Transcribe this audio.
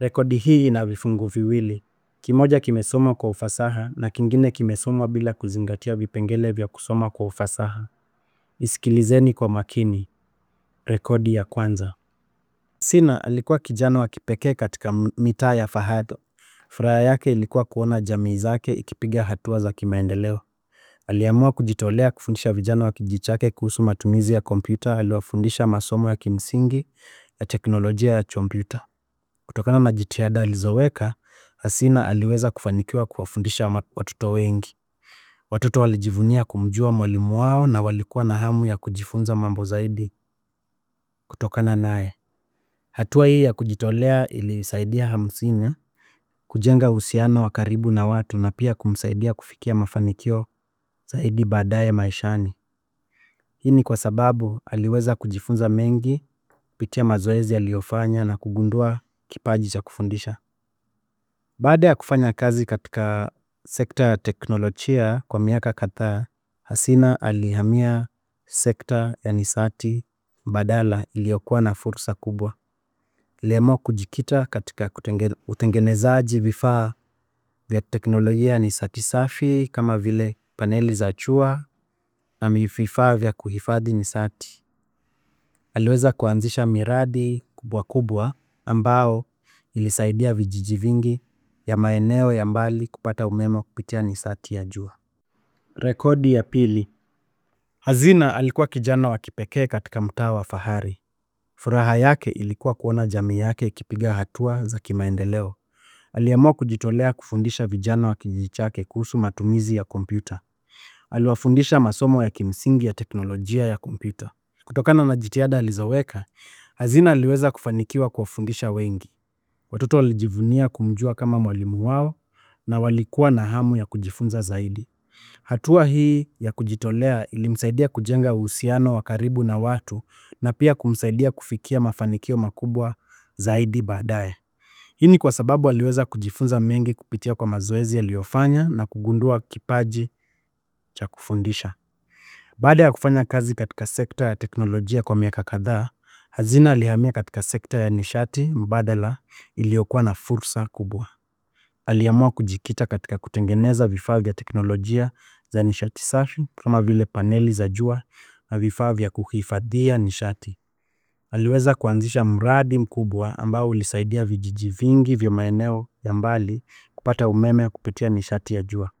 Rekodi hii ina vifungu viwili. Kimoja kimesomwa kwa ufasaha na kingine kimesomwa bila kuzingatia vipengele vya kusoma kwa ufasaha. Isikilizeni kwa makini. Rekodi ya kwanza. Sina alikuwa kijana wa kipekee katika mitaa ya Fahad. Furaha yake ilikuwa kuona jamii zake ikipiga hatua za kimaendeleo. Aliamua kujitolea kufundisha vijana wa kijiji chake kuhusu matumizi ya kompyuta. Aliwafundisha masomo ya kimsingi ya teknolojia ya kompyuta. Kutokana na jitihada alizoweka, Hasina aliweza kufanikiwa kuwafundisha watoto wengi. Watoto walijivunia kumjua mwalimu wao na walikuwa na hamu ya kujifunza mambo zaidi kutokana naye. Hatua hii ya kujitolea ilisaidia Hamsini kujenga uhusiano wa karibu na watu na pia kumsaidia kufikia mafanikio zaidi baadaye maishani. Hii ni kwa sababu aliweza kujifunza mengi kupitia mazoezi aliyofanya na kugundua kipaji cha kufundisha. Baada ya kufanya kazi katika sekta ya teknolojia kwa miaka kadhaa, Hasina alihamia sekta ya nishati mbadala iliyokuwa na fursa kubwa. Aliamua kujikita katika utengenezaji vifaa vya teknolojia ya nishati safi kama vile paneli za jua na vifaa vya kuhifadhi nishati. Aliweza kuanzisha miradi kubwa kubwa ambao ilisaidia vijiji vingi ya maeneo ya mbali kupata umeme kupitia nishati ya jua. Rekodi ya pili. Hazina alikuwa kijana wa kipekee katika mtaa wa Fahari. Furaha yake ilikuwa kuona jamii yake ikipiga hatua za kimaendeleo. Aliamua kujitolea kufundisha vijana wa kijiji chake kuhusu matumizi ya kompyuta. Aliwafundisha masomo ya kimsingi ya teknolojia ya kompyuta. Kutokana na jitihada alizoweka, Hazina aliweza kufanikiwa kuwafundisha wengi. Watoto walijivunia kumjua kama mwalimu wao na walikuwa na hamu ya kujifunza zaidi. Hatua hii ya kujitolea ilimsaidia kujenga uhusiano wa karibu na watu na pia kumsaidia kufikia mafanikio makubwa zaidi baadaye. Hii ni kwa sababu aliweza kujifunza mengi kupitia kwa mazoezi aliyofanya na kugundua kipaji cha kufundisha. Baada ya kufanya kazi katika sekta ya teknolojia kwa miaka kadhaa, Hazina alihamia katika sekta ya nishati mbadala iliyokuwa na fursa kubwa. Aliamua kujikita katika kutengeneza vifaa vya teknolojia za nishati safi kama vile paneli za jua na vifaa vya kuhifadhia nishati. Aliweza kuanzisha mradi mkubwa ambao ulisaidia vijiji vingi vya maeneo ya mbali kupata umeme kupitia nishati ya jua.